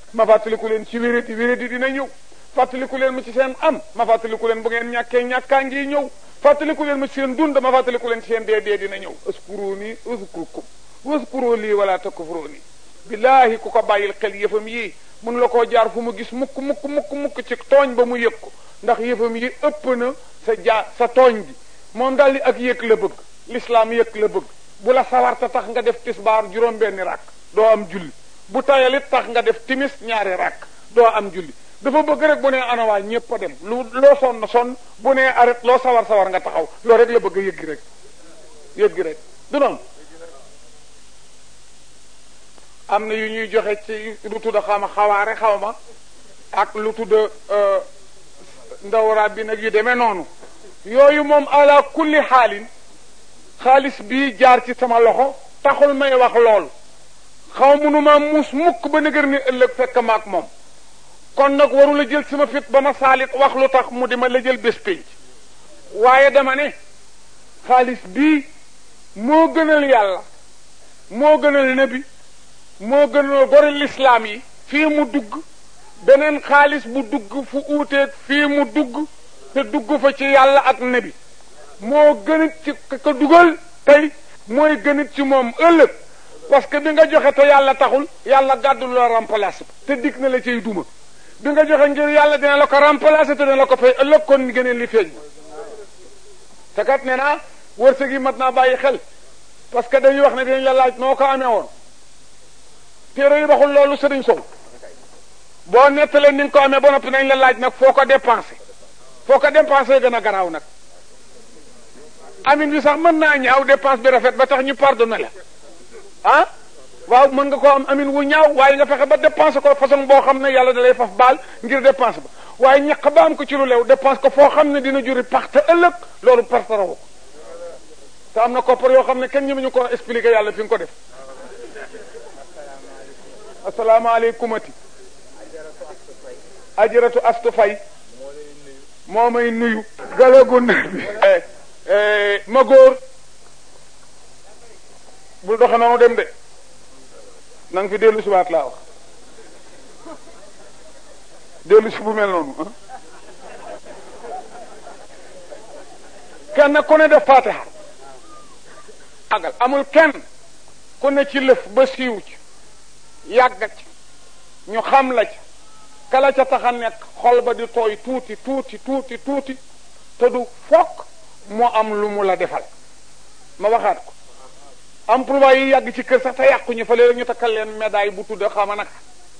ma fàttaliku leen ci wéradi wéradi dina ñëw fàttaliku leen ma ci seen am ma fàttaliku leen bu ngeen ñàkkee ñàkkaa ngi ñëw fàttaliku leen ma ci seen dund ma fàttaliku leen ci seen dee dee dina ñëw uskuruni uskurkum waskuru lii wala takfuruni billaahi ku ko bàyyil xel yëfam yii mun la koo jaar fu mu gis mukk mukk mukk mukk ci tooñ ba mu yëg ko ndax yëfam yi ëpp na sa jaa sa tooñ bi moom daal di ak yëg la bëgg l'islam yëg la bëgg bu la sawarta tax nga def tisbaar juróom-benni rakk doo am julli bu tayalit tax nga def timis ñaari rakk doo am julli dafa bëgg rek bu nee anawaa ñépp a dem lu loo sonn sonn bu nee arrêt loo sawar sawar nga taxaw loolu rek la bëgg a yëggi rek yëggi rek du noonu am na yu ñuy joxe ci lu tudd xawma xawaare xawma ak lu tudd ndawraat bi nag yu demee noonu yooyu moom ala kulli xaalin xaalis bii jaar ci sama loxo taxul may wax lool xaw munuma muus mukk ba nëgër ni ëllëg fekk maak moom kon nag warula jël sama fit ba ma saalit wax lu tax mu di ma la jël bés pénc waaye dama ne xaalis bii moo gënal yàlla moo gënal nabi moo gënal gori lislaam yi fii mu dugg beneen xaalis bu dugg fu uuteeg fii mu dugg te dugg fa ci yàlla ak nabi moo gënit ci ka dugal tey mooy gënit ci moom ëllëg parce que bi nga joxe te yàlla taxul yàlla gàddul la remplacer te dig na la ciy duma bi nga joxe ngir yàlla dina la ko remplacer te dina la ko fay ëllëg kon gëneen li feeñ te kat nee naa wërsëg yi mat naa bàyyi xel parce que dañuy wax ne dinañ la laaj noo ko amee woon téere yi waxul loolu sëriñ sow boo nettalee ni nga ko amee ba noppi nañ la laaj nag foo ko dépensé foo ko dépensé gën a garaaw nag amin bi sax mën naa ñaaw dépense bi rafet ba tax ñu pardonné la ah waaw mën nga koo am amin wu ñaaw waaye nga fexe ba dépensé ko façon boo xam ne yàlla da lay faf baal ngir dépense ba waaye ñaq ba am ko ci lu leew dépense ko foo xam ne dina juri parte ëllëg loolu parte rawu ko te am na koppar yoo xam ne kenn ñëme ñu ko expliqué yàlla fi nga ko def asalaamaaleykumati ajaratu astu fay moo may nuyu galagu na bi ma góor bul doxe noonu dem de na nga fi dellu si waat laa wax dellu si bu mel noonu ah kenn ku ne def fatiha agal amul kenn ku ne ci lëf ba siiw ci yàgg ci ñu xam la ci kala ca tax a nekk xol ba di tooy tuuti tuuti tuuti tuuti te du fokk moo am lu mu la defal ma waxaat ko emploi yi yàgg ci kër sax te yàquñu fa léeg ñu takkal leen médaille bu tudd xama nag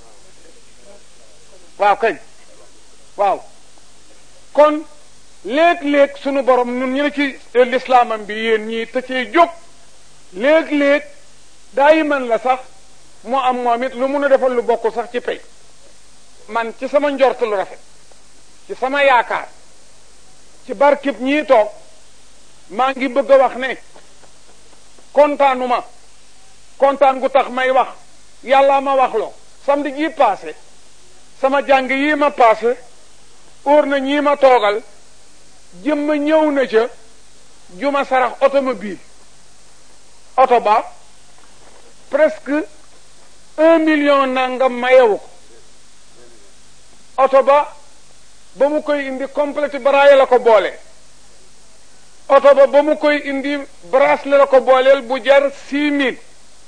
waaw kañ waaw kon léeg-léeg sunu borom ñun ñu ne ci lislaamam bi yéen ñii te cee jóg léeg-léeg daayi man la sax moo am moom it lu mun a defal lu bokk sax ci pay man ci sama njort lu rafet ci sama yaakaar ci barkib ñii toog maa ngi bëgg a wax ne kontaanuma kontaan gu tax may wax yàlla ma wax loo samedi jii passé sama jàng yii ma passé óor na ñii ma toogal jëmma ñëw na ca juma sarax automobile oto ba presque un million nangam mayewu ko oto ba ba mu koy indi complète baraaye la ko boole oto ba ba mu koy indi bracelet la ko booleel bu jar six mille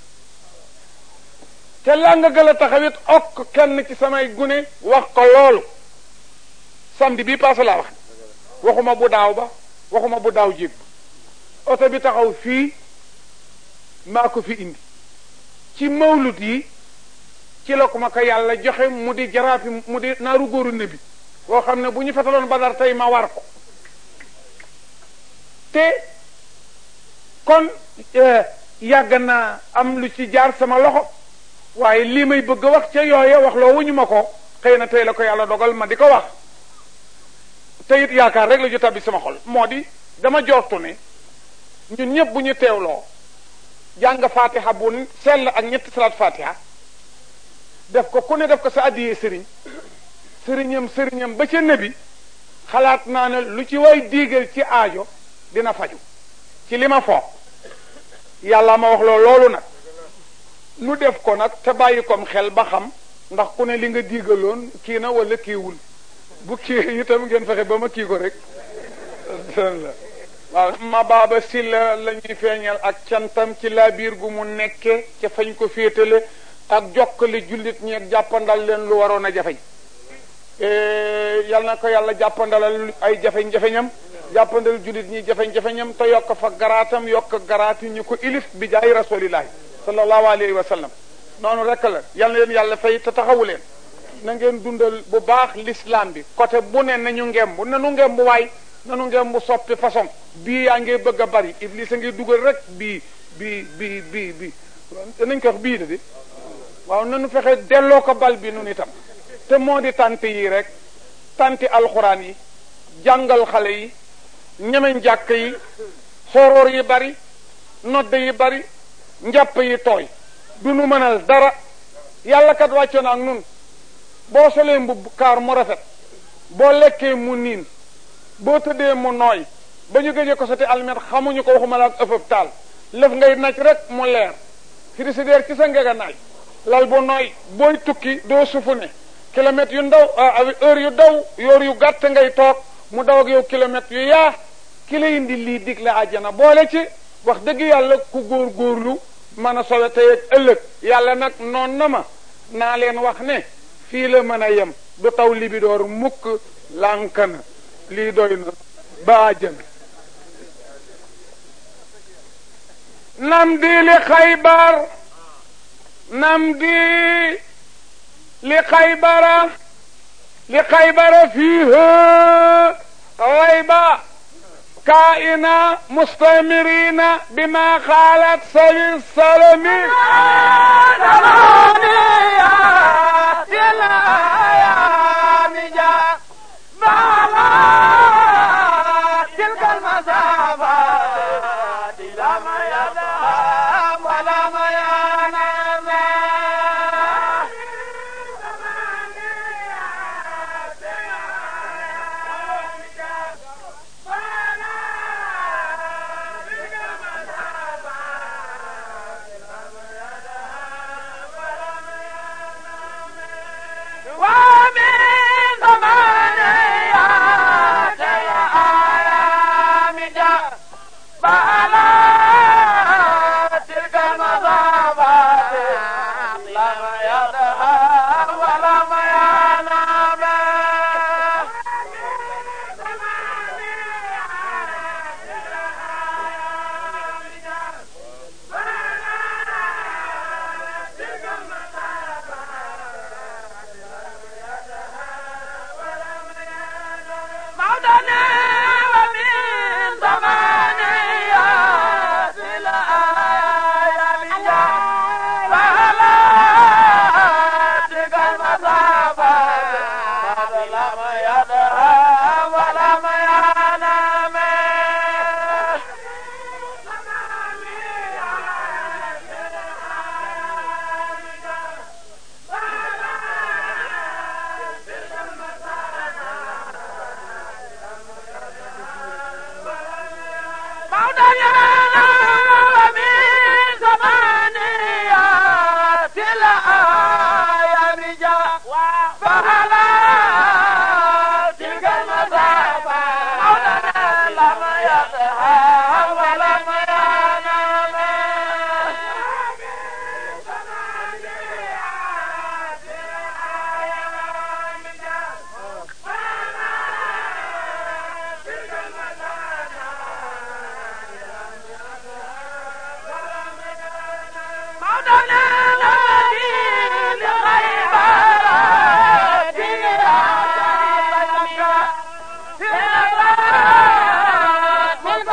te la nga gën a taxawit okk kenn ci samay gune wax ko loolu samedi bii passé laa wax waxuma bu daaw ba waxuma bu daaw jéeg ba oto bi taxaw fii maa ko fi indi ci mawlut yi ci la ko ma ko yàlla joxe mu di jaraafi mu di naaru góoru nebi boo xam ne bu ñu fetaloon badar tey ma war ko te kon yàgg naa am lu ci jaar sama loxo waaye lii may bëgg a wax ca yooye wax loo wuñu ma ko xëy na tey la ko yàlla dogal ma di ko wax te it yaakaar rek la ju tabbi sama xol moo di dama jortu ne ñun ñëpp bu ñu teewloo jàng fatiha bu sell ak ñetti salaat fatiha def ko ku ne def ko sa addiyee sëriñ sëriñam sëriñam ba ca nebi xalaat naa ne lu ci way diigal ci aajo dina faju ci li ma foog yàlla ma wax loo loolu nag nu def ko nag te bàyyi kom xel ba xam ndax ku ne li nga diigaloon kii na wala kiiwul bu kii itam ngeen fexe ba ma kii ko rek waaw ma baaba si la la ñuy feeñal ak cantam ci laa biir gu mu nekke ca fañ ko féetale ak jokkale jullit ñi ak jàppandal leen lu waroon a jafeñ yal na ko yàlla jàppandalal ay jafeñ-jafeñam jàppandal jullit ñi jafeñ-jafeñam te yokk fa garaatam yokk garaati ñu ko ilif bi jaay rasulillahi sallallahu alayhi wa sallam noonu rek la yal na leen yàlla fay te taxawu leen na ngeen dundal bu baax l'islam bi côté bu ne nañu ngemb nanu ngemb waay nanu ngemb soppi façon bii yaa ngi bëgg a bari iblis a ngi dugal rek bii bii bii bii bii nañ ko wax bii la di waaw nanu fexe delloo ko bal bi nun itam te moo di tant yi rek tanti alxuraan yi jàngal xale yi ñemeñ jàkk yi xoroor yi bari nodd yi bari njàpp yi tooy du nu mënal dara yàlla kat wàccoon ak nun boo solee mbubb kaar mu rafet boo lekkee mu niin boo tëddee mu nooy ba ñu gëjee ko soti almet xamuñu ko waxuma la ak ëffëb taal lëf ngay naj rek mu leer frigidaire ci sa ngega naaj lal bu nooy booy tukki doo sufu ne kilomètres yu ndaw heure yu daw yoor yu gàtt ngay toog mu daw ak yow kilomètres yu yaa ki la indi lii dig la àjjana boole ci wax dëgg yàlla ku góor góorlu mën a sowe tey ak ëllëg yàlla nag noon na ma naa leen wax ne fii la mën a yem du taw libidoor mukk lànk na lii doy na ba àjjana nam di li xaybar nam di li xaybara li xaybara fiiha غيبة كائنة مستمرين بما خالت سبي السلم تلك المسافات لم يذهب ولم ينام ومن ثمانيات الأيام جاء فعلى تلك المصابات لم يذهب ولم ينام موتنا ومن ثمانيات الأيام جاء فعلى تلك المصابات لم يذهب ولم ينام موتنا ومن ثمانيات الأيام جاء فعلى تلك المسافة موتنا لم يذهب ولم ينام موتنا الذي لغيبات الأيام في الأبرار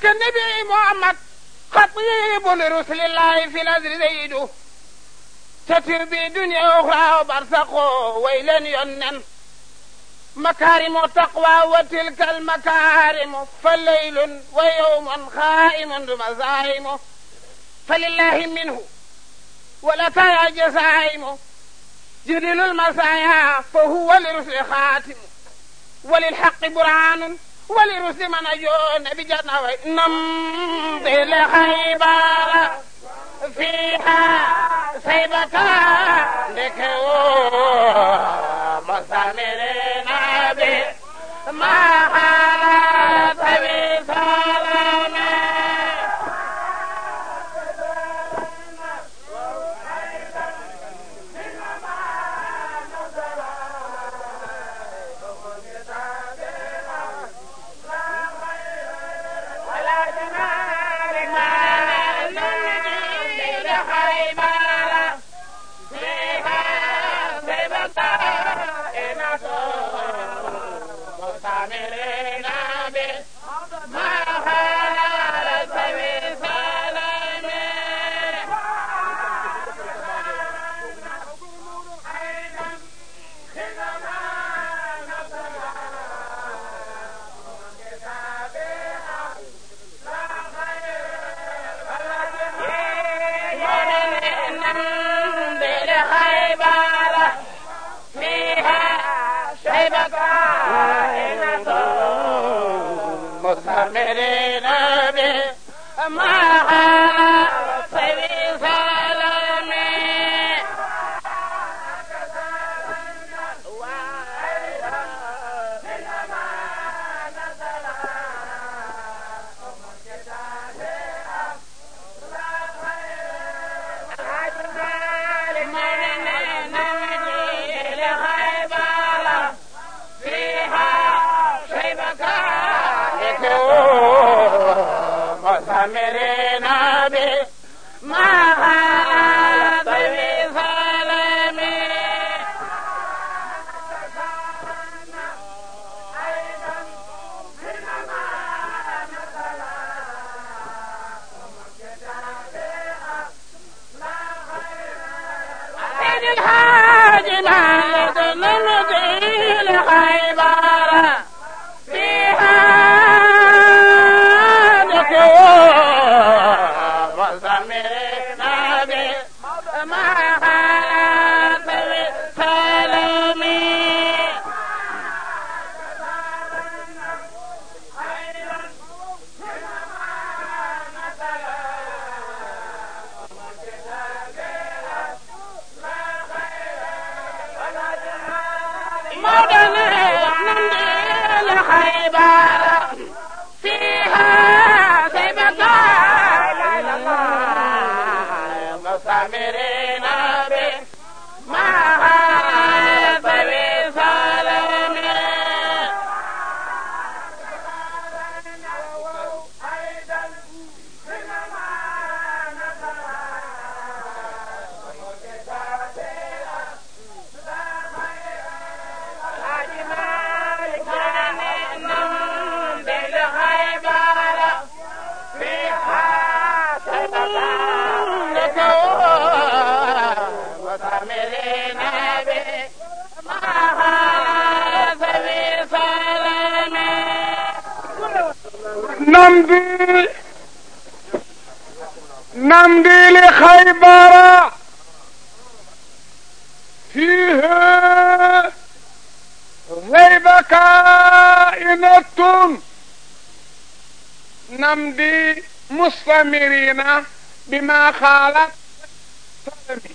النبي محمد خطيب لرسل الله في الأزر زيده ستر بدنيا أخرى وبرزخ ويلا ينن مكارم التقوى وتلك المكارم فليل ويوم خائم مزايم فلله منه ولا ترى جسائم جدل المسايا فهو لرسل خاتم وللحق برهان ولرسل من أجون بجنة نمضي لخيبر فيها سيبك لكو مسامرين به ما حالت بسلام مستمرين به ما حال سبي سلامي مستمرين به ما حال سبي سلامي سيد الحاج مالك نمضي لخيبر فيها ذكور وزمرين به ما حالت سلامي مدن نمضي لخيبر فيها سيبك مستمرين به ما حالت بسلامي نمضي نمضي لخيبر فيه غيب كائنة نمضي مستمرين بما خالت سلمي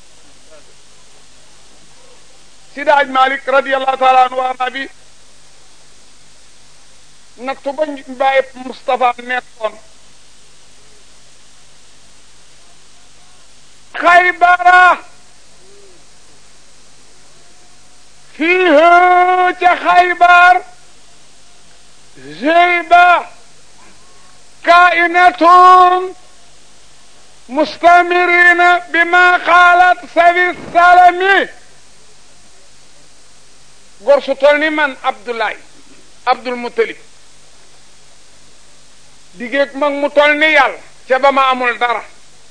سيداج مالك رضي الله تعالى عنه وارضاه naktu ba bàyyi Moustapha nekkoon xaybara fii ca xaybar zeyba kainatun mustamirina bima xaalat sawi salami gor su tol ni man Abdoulaye Abdul Muttalib digéeg mag mu tol ni yàlla ca ba ma amul dara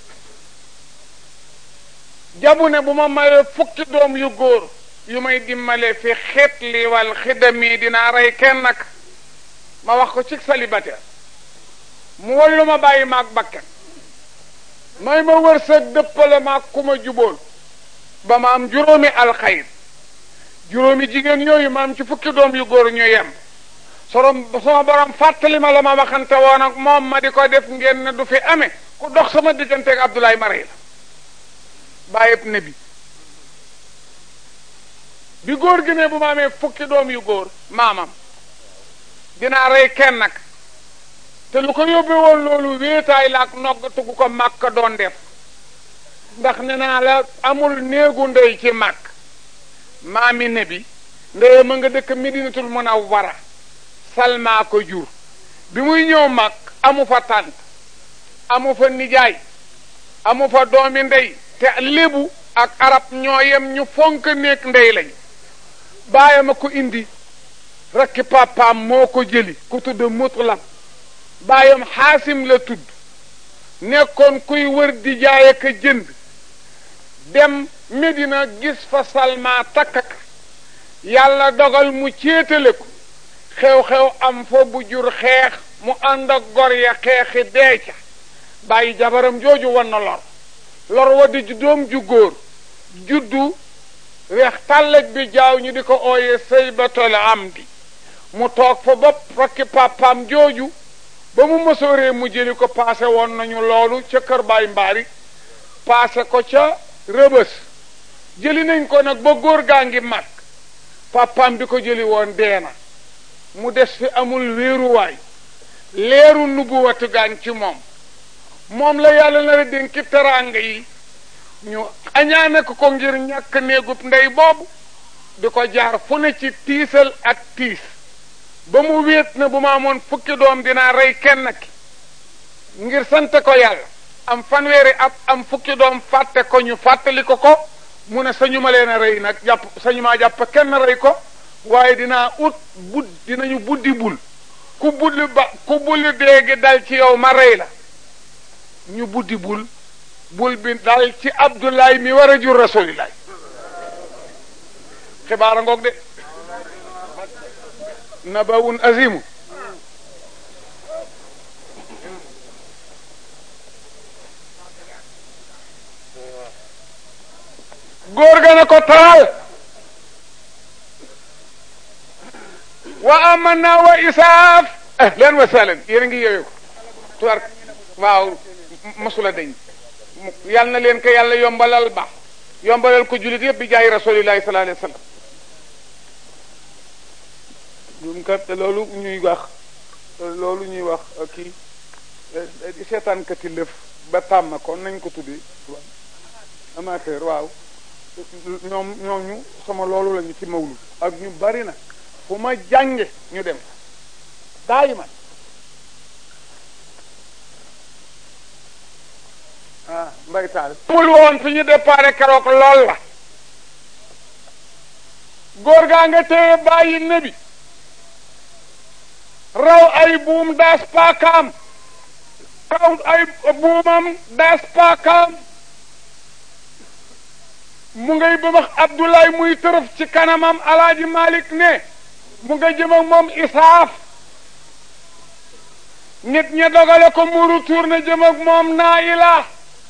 jabu ne bu ma mayee fukki doom yu góor yu may dimmale fi xeet li wal xidami dinaa rey kenn nag ma wax ko ci célibataire mu wallu ma bàyyi maag bakken may ma wërsëg dëppale maag ku ma jubool ba ma am juróomi alxayr juróomi jigéen yooyu ma am ci fukki doom yu góor ñu yem sorom sama borom fàttali ma la ma waxante woon ak moom ma di ko def ngeen ne du fi amee ku dox sama digganteeg Abdoulaye Maray la bàyyib ne bi bi góor gi ne bu ma amee fukki doom yu góor maamam dinaa rey kenn nag te lu ko yóbbee woon loolu wéetaay la ak nogg tugu ko màkk doon def ndax ne naa la amul néegu ndey ci màkk maami ne bi ndeye ma nga dëkk Medinatul Munawwara salmaa ko jur bi muy ñëw mag amu fa tànt amu fa nijaay amu fa doomi ndey te lébu ak arab ñoo yem ñu fonk néeg ndey lañu baayam a ko indi rakki papaam moo ko jëli ku tudd mutlam baayam xaasim la tudd nekkoon kuy wër di jaay ak a jënd dem Medina gis fa salma takkak yàlla dogal mu céetale ko xew-xew am fa bu jur xeex mu ànd ak gor ya xeexi deeca bàyyi jabaram jooju wan na lor lor wa di doom ju góor juddu weex tàlleg bi jaaw ñu di ko ooyee saybatul amdi mu toog fa bopp rakki papaam jooju ba mu mësooree mu jëli ko paase woon nañu loolu ca kër baay mbaari paase ko ca rëbës jëli nañ ko nag ba góor gaa ngi mag papaam bi ko jëli woon deena mu des fi amul wéeruwaay leeru nubuwatu gaan ci moom moom la yàlla na la dénki teraanga yi ñu añaane ko ko ngir ñàkk néegub ndey boobu di ko jaar fu ne ci tiisal ak tiis ba mu wéet na bu ma amoon fukki doom dinaa rey kenn ki ngir sant ko yàlla am fanweeri at am fukki doom fàtte ko ñu fàttali ko ko mu ne sañu ma leen a rey nag jàpp sañu maa jàpp kenn rey ko waaye dinaa ut bud dinañu buddi bul ku bulli ba ku bulli déegi dal ci yow ma rey la ñu buddi bul bul bi dal ci Abdoulaye mi war a jur rasulilaay xibaara ngoog de nabawun azimu góor ga ne ko taal wa amanna wa isaaf ahlan wa sahlan yéen a ngi yooyu tuwar waaw masula dañ yal na leen ko yàlla yombalal ba yombalal ko jullit yëpp bi jaay rasulillahi sallallahu alayhi wa sallam ñun kat loolu ñuy wax loolu ñuy wax kii seetaan kati lëf ba tàmm ko nañ ko tuddi amateur waaw ñoom ñooñu sama loolu lañu ci mawlu ak ñu bari na fu ma jànge ñu dem daayi man ah mbay taal mul woon fi ñu déparé keroog lool la góor gaa nga téye bàyyi nebi raw ay buum daas paakaam raw ay buumam daas paakaam mu ngay bëmax Abdoulaye muy tërëf ci kanamam alaaji Malik ne mu nga jëm ak moom isaaf nit ña dogale ko muru tuur na jëm ak moom naayila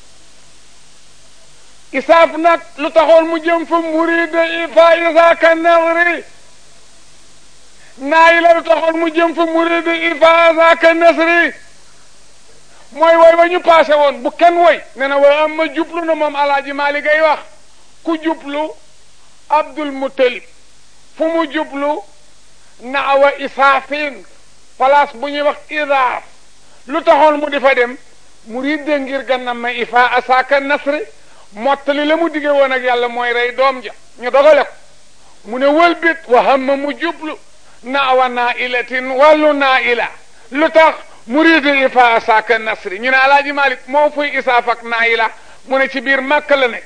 isaaf nag lu taxoon mu jëm fa muride ifa isaaka nasri naayila lu taxoon mu jëm fa muride ifa isaaka nasri mooy woy wa ñu passé woon bu kenn woy ne na way am ma jublu na moom alaaji Malik ay wax ku jublu Abdul Muttalib fu mu jublu naawa isaafin place bu ñuy wax idaaf lu taxoon mu di fa dem mu ridde ngir gannam ma ifa asaaka nasri mottali la mu dige woon ak yàlla mooy rey doom ja ñu dogale ko mu ne wëlbit wa hamma mu jublu naawa naa ilatin wàllu naa ila lu tax mu ridde ifa asaaka nasri ñu ne alaaji Malik moo fuy isaaf ak naa ila mu ne ci biir màkk la nekk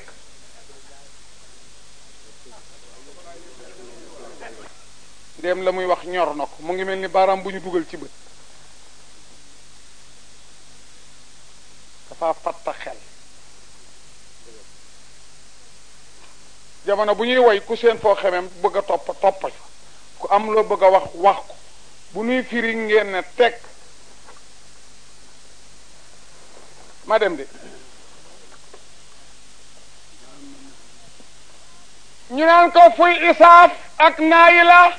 ndéem la muy wax ñor na ko mu ngi mel ni baaraam bu ñu dugal ci bët dafa fatta xel jamono bu ñuy woy ku seen foo xemem bëgg a topp topp fa ku am loo bëgg a wax wax ko bu ñuy firi ngeen ne teg ma dem de ñu naan ko fuy isaaf ak naayi la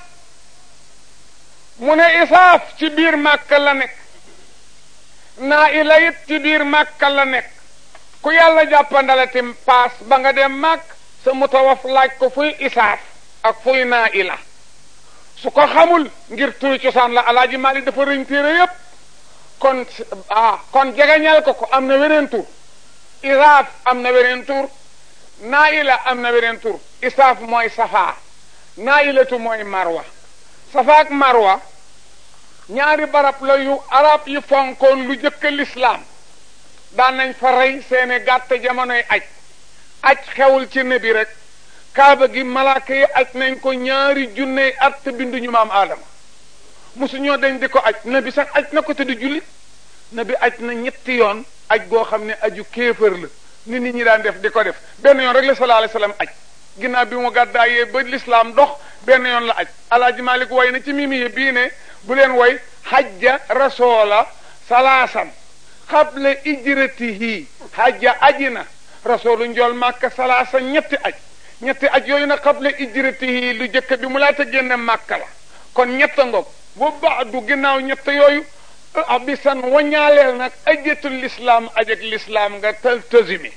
mu ne isaaf ci biir màkk la nekk naayi la it ci biir màkk la nekk ku yàlla jàppandalati paas ba nga dem màkk sa mutawaf laaj ko fuy isaaf ak fuy naayi la su ko xamul ngir turi cosaan la alaaji Maalik dafa rëñ téere yépp kon ah kon jegeñal ko ko am na weneen tur isaaf am na weneen tur naayila am na weneen tur isaaf mooy safaa naayilatu mooy marwa safa ak marwa ñaari barab la yu arab yi fonkoon lu jëkk lislaam daan nañ fa rey seeni gàtt jamonoy aj aj xewul ci nebi rek kaaba gi malaaka yi aj nañ ko ñaari junney at te binduñu maam aadama mosuñoo dañ di ko aj nabi sax aj na ko te du jullit nabi aj na ñetti yoon aj goo xam ne aju kéefër la ni nit ñi daan def di ko def benn yoon rek la sallallahu alayhi wasallam aj ginnaaw bi mu gàddaayee ba lislaam dox benn yoon la aj alaaji malik way na ci mimi bii ne bu leen way hajja rasoola salaasan xable ijratihi hajja ajina rasoolu njool màkka salaasan ñetti aj ñetti aj yooyu nag xable ijratihi lu jëkk bi mu laata génne màkka la kon ñetta ngoog bu baadu ginnaaw ñett yooyu abisan waññaaleel nag ajatul lislaam ajak lislaam nga tal tësimi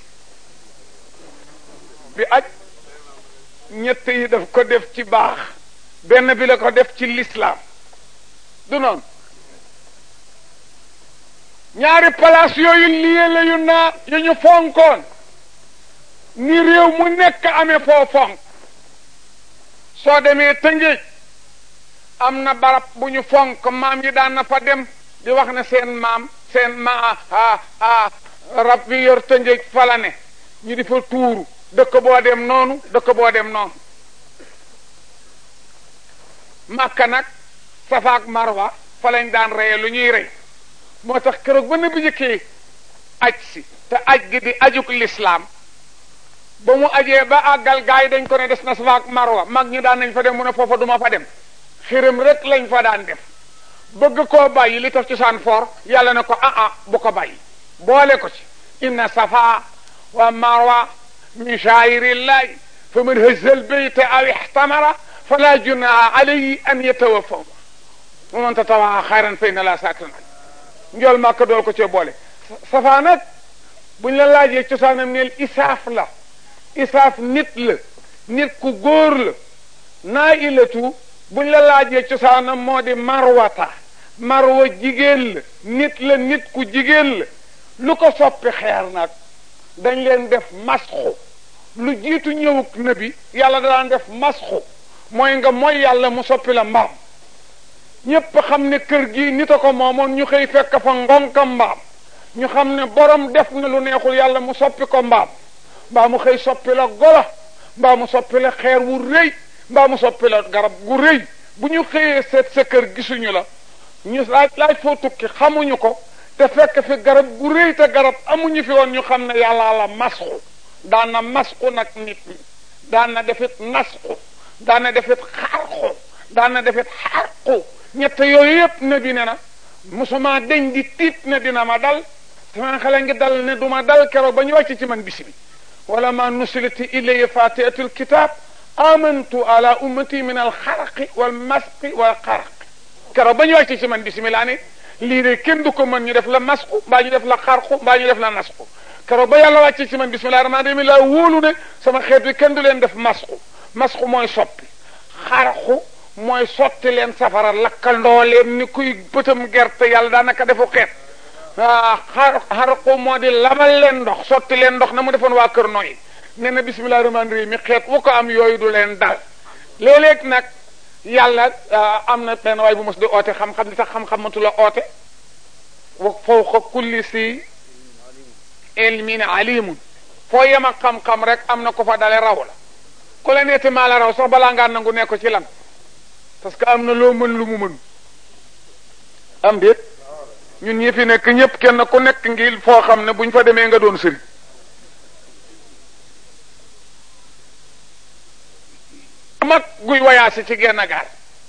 bi aj ñett yi daf ko def ci baax benn bi la ko def ci lislaam du noonu ñaari place yooyu lii la yu naa yu ñu fonkoon ni réew mu nekk amee foo fonk soo demee tëngéej am na barab bu ñu fonk maam yi daan na fa dem di wax ne seen maam seen ma a rab bi yor tëngéej fala ne ñu di fa tuuru dëkk boo dem noonu dëkk boo dem noonu màkka nag safaak marwa fa lañ daan reye lu ñuy rey moo tax keroog ba nabi jëkkee aj si te aj gi di ajuk lislaam ba mu ajee ba àggal gaay dañ ko ne des na safaak marwa mag ñi daan nañ fa dem mu ne foofa duma fa dem xiram rek lañ fa daan def bëgg koo bàyyi li tax ci saan for yàlla ne ko ah ah bu ko bàyyi boole ko ci inna safa wa marwa min shaa'irillahi fa man hazzal bayta aw ihtamara fala junaha alayhi an yatawafaw wa man tatawaa xayran fa inna la sakiran njool màkk dool ko cee boole safa nag buñ la laajee cosaanam neel isaaf la isaaf nit la nit ku góor la naa ilatu buñ la laajee cosaanam moo di marwata marwa jigéen la nit la nit ku jigéen la lu ko soppi xeer nag dañ leen def masxu lu jiitu ñëwuk nabi yàlla daan def masxu mooy nga mooy yàlla mu soppi la mbaam ñépp xam ne kër gi nit a ko moomoon ñu xëy fekk fa ngonka mbaam ñu xam ne borom def na lu neexul yàlla mu soppi ko mbaam mbaa mu xëy soppi la gola mbaa mu soppi la xeer wu rëy mbaa mu soppi la garab gu rëy bu ñu xëyee seet sa kër gisuñu la ñu laaj laaj foo tukki xamuñu ko te fekk fi garab gu rëy te garab amuñu fi woon ñu xam ne yàlla la masxu daan na masxu nag nit ñi daan na defit nasxu daan na defit xarxu daan na defit xarqu ñett yooyu yëpp ne bi ne na musuma deñ di tiit ne dina ma dal sama xale ngi dal ne duma dal keroog ba ñu wàcc ci man bisi bi wala ma nusilati ilayya fatihatul kitab amantu ala ummati min al xaraqi wal masqi wal xaraqi keroog ba ñu wàcc ci man bisimilah ne lii de kenn du ko mën ñu def la masqu mbaa ñu def la xarqu mbaa ñu def la nasqu keroog ba yàlla wàcc ci man bisimilah rahmaan rahim laa wóolu ne sama xeet wi kenn du leen def masqu masqu mooy soppi xarqu mooy sotti leen safara lakkandoo leen ni kuy bëtam gerte yàlla daanaka defu xeet ah xar xarqu moo di labal leen ndox sotti leen ndox na mu defoon waa kër nooyi nee na bisimilah rahmaan rahim mi xeet wu ko am yooyu du leen dal léeg-léeg nag yàlla am na benn waay bu mos di oote xam-xam li tax xam-xam matu la oote wa fawqa kulli si ilmin alimun foo yem ak xam-xam rek am na ko fa dale raw la ku la neeti maa la raw sax balaa ngaa nangu ne ko ci lan parce que am na loo mën lu mu mën am déet ñun ñi fi nekk ñëpp kenn ku nekk ngi foo xam ne buñ fa demee nga doon sëriñ mag guy wayaasi ci genn gaal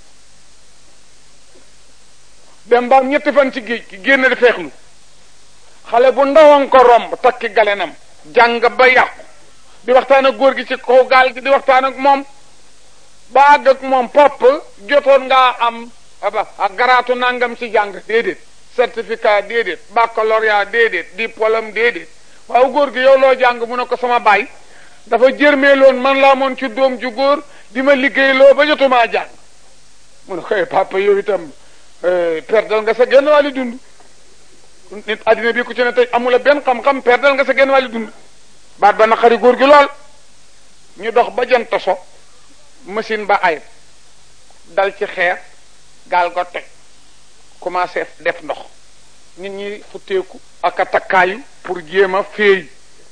dem ba ñetti fan ci géej gi génn di feexlu xale bu ndawoon ko romb takki galenam jàng ba yàqu di waxtaan ak góor gi ci kaw gaal gi di waxtaan ak moom ba àgg ak moom pop jotoon ngaa am aba ak garaatu nangam ci jàng déedéet certificat déedéet baccalauréat déedéet diplôme déedéet waaw góor gi yow loo jàng mu ne ko sama baay dafa jërmeeloon man laa moon ci doom ju góor di ma liggéeyloo ba jotumaa jàng mu ne ko papa yow itam perdal nga sa genn wàlli dund nit addina bi ku ci ne tey amula benn xam-xam perdal nga sa genn wàlli dund baat ba naqari góor gi lool ñu dox ba jant so machine ba ay dal ci xeer gaal ga toj commencé def ndox nit ñi futteeku ak a takkaayu pour jéem a féey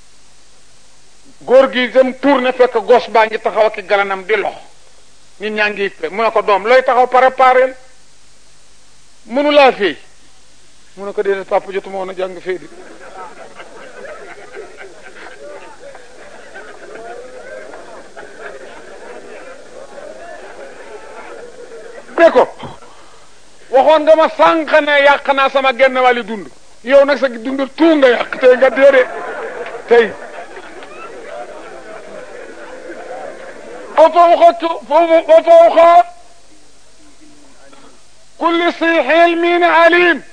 góor gi dem tourné fekk gos baa ngi taxaw ak galanam di lox nit ñaa ngi fe mu ne ko doom looy taxaw préparé mënu laa féey mu ne ko déedéet papa jotuma woon a jàng féey di be ko waxoon nga ma sànq ne yàq naa sama genn wàlli dund yow nag sa dund tuu nga yàq tey nga déedee tey وفوق وفوق كل صيح علم عليم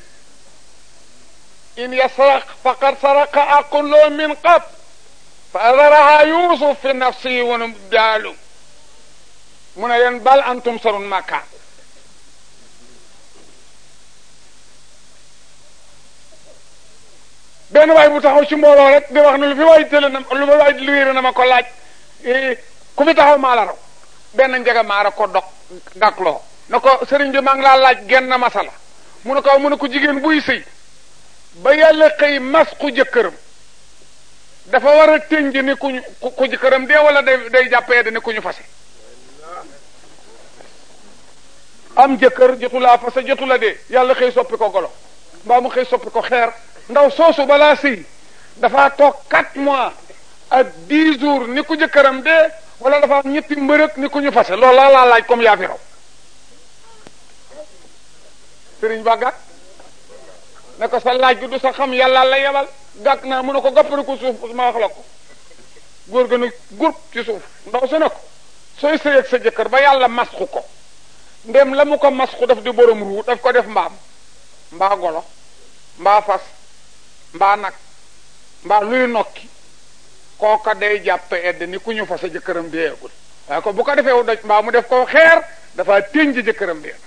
إن يسرق فقد سرق أقل من قبل فأذرها يوسف في نفسه ونبدال من بل أنتم سر مكان benn waay bu taxaw ci mbooloo rek di wax ne lu fi waay tële na lu ma waay liwéere na ma ko laaj ku fi taxaw maa la raw benn njega maara ko dog gakloo na ko sëriñ bi maa ngi laa laaj genn masala mu ne ko mu ne ko jigéen buy sëy ba yàlla xëy mas ku jëkkëram dafa war a tënj ni kuñu ku jëkkëram dee wala day day jàppee da ni ku ñu fase am jëkkër jotu laa fase jotu la dee yàlla xëy soppi ko golo mbaa mu xëy soppi ko xeer ndaw soosu balaa sëy dafa toog quatre mois ak dix jours ni ku jëkkëram dee wala dafa am ñetti mbërëg ni ku ñu fase loolu laa laa laaj comme yaa fi raw sëriñ ba gàkk ne ko sa laaj gi du sa xam yàlla la yebal gàkk naa mu ne ko gappari ko suuf ma wax la ko góor ga ne groupe ci suuf ndaw su ne ko sooy sëy ak sa jëkkër ba yàlla masxu ko ndem la mu ko masxu daf di borom ruu daf ko def mbaam mbaa golo mbaa fas mbaa nag mbaa luy nokki kooka day jàpp edd ni ku ñu fa sa jëkkëram deegul waaye ko bu ko defee doj mbaa mu def ko xeer dafa tënj jëkkëram dee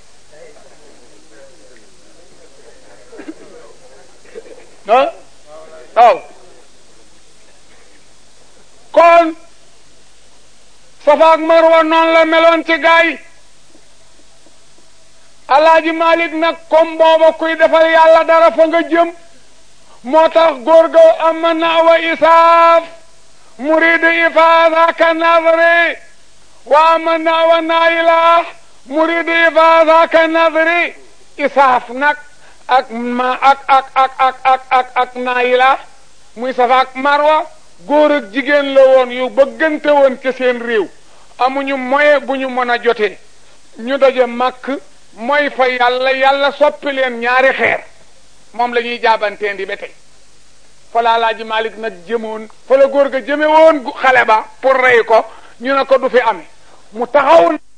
ah waaw kon safa ak marwa noonu la meloon ci gaa yi alaaji malik nag comme booba kuy defal yàlla dara fa nga jëm moo tax góor ga am na wa isaaf مريد إفاذاك النظري وأمنا والنايلة مريد إفاذاك النظري إساف نك أك ما أك أك أك أك أك أك أك نايلة muy safaak marwa góor ak jigéen la woon yu bëggante woon ci seen réew amuñu moye bu ñu mën a jotee ñu daje màkk mooy fa yàlla yàlla soppi leen ñaari xeer moom la ñuy jaabanteen di ba tey fa la Alaaji Malik nag jëmoon fa la góor ga jëme woon xale ba pour rey ko ñu ne ko du fi amee mu taxaw